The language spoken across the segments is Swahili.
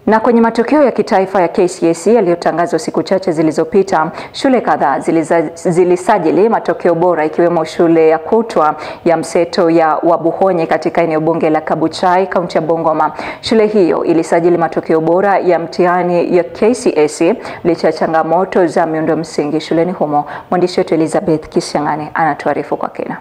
Na kwenye matokeo ya kitaifa ya KCSE yaliyotangazwa siku chache zilizopita, shule kadhaa zilisajili matokeo bora ikiwemo shule ya kutwa ya mseto ya Wabuhonyi katika eneo bunge la Kabuchai, kaunti ya Bungoma. Shule hiyo ilisajili matokeo bora ya mtihani ya KCSE licha ya changamoto za miundo msingi shuleni humo. Mwandishi wetu Elizabeth Kisiang'ani anatuarifu kwa kina.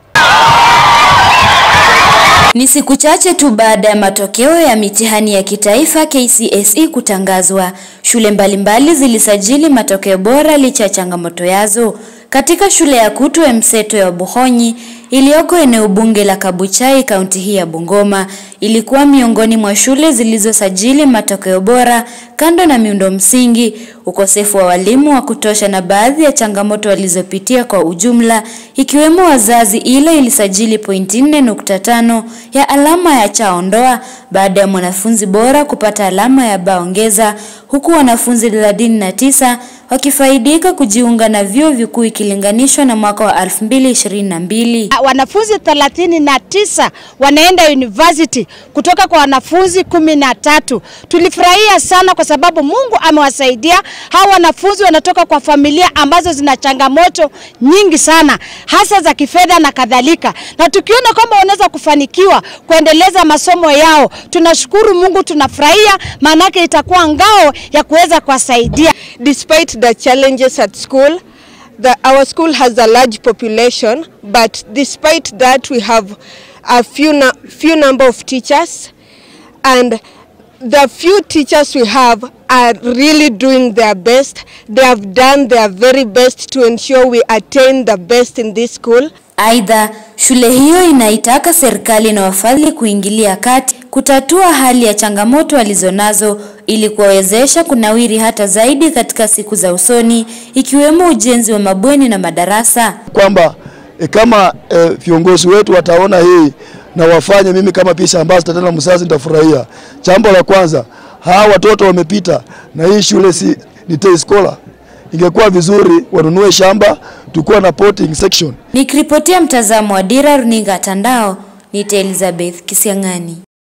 Ni siku chache tu baada ya matokeo ya mitihani ya kitaifa KCSE kutangazwa, shule mbalimbali zilisajili matokeo bora licha ya changamoto yazo. Katika shule ya kutwa mseto ya Wabuhonyi iliyoko eneo bunge la Kabuchai, kaunti hii ya Bungoma, ilikuwa miongoni mwa shule zilizosajili matokeo bora, kando na miundo msingi, ukosefu wa walimu wa kutosha na baadhi ya changamoto walizopitia kwa ujumla, ikiwemo wazazi, ile ilisajili pointi 4.5 ya alama ya chaondoa baada ya mwanafunzi bora kupata alama ya baongeza, huku wanafunzi 39 wakifaidika kujiunga na vyuo vikuu ikilinganishwa na mwaka wa 2022. Wanafunzi 39 wanaenda university kutoka kwa wanafunzi kumi na tatu. Tulifurahia sana kwa sababu Mungu amewasaidia. Hawa wanafunzi wanatoka kwa familia ambazo zina changamoto nyingi sana, hasa za kifedha na kadhalika, na tukiona kwamba wanaweza kufanikiwa kuendeleza masomo yao, tunashukuru Mungu, tunafurahia, maanake itakuwa ngao ya kuweza kuwasaidia. Despite the challenges at school, the, our school has a large population, but despite that we have a few, few number of teachers and the few teachers we have are really doing their best. They have done their very best to ensure we attain the best in this school. Aidha, shule hiyo inaitaka serikali na wafadhili kuingilia kati kutatua hali ya changamoto walizonazo ili kuwawezesha kunawiri hata zaidi katika siku za usoni ikiwemo ujenzi wa mabweni na madarasa. Kwamba e, kama e, viongozi wetu wataona hii na wafanye, mimi kama Peace Ambassador tena mzazi nitafurahia. Jambo la kwanza, hawa watoto wamepita na hii shule si ni day scholar. Ingekuwa vizuri wanunue shamba, tukuwa na potting section. Nikiripotia mtazamo wa Dira Runinga Tandao, ni Elizabeth Kisiang'ani.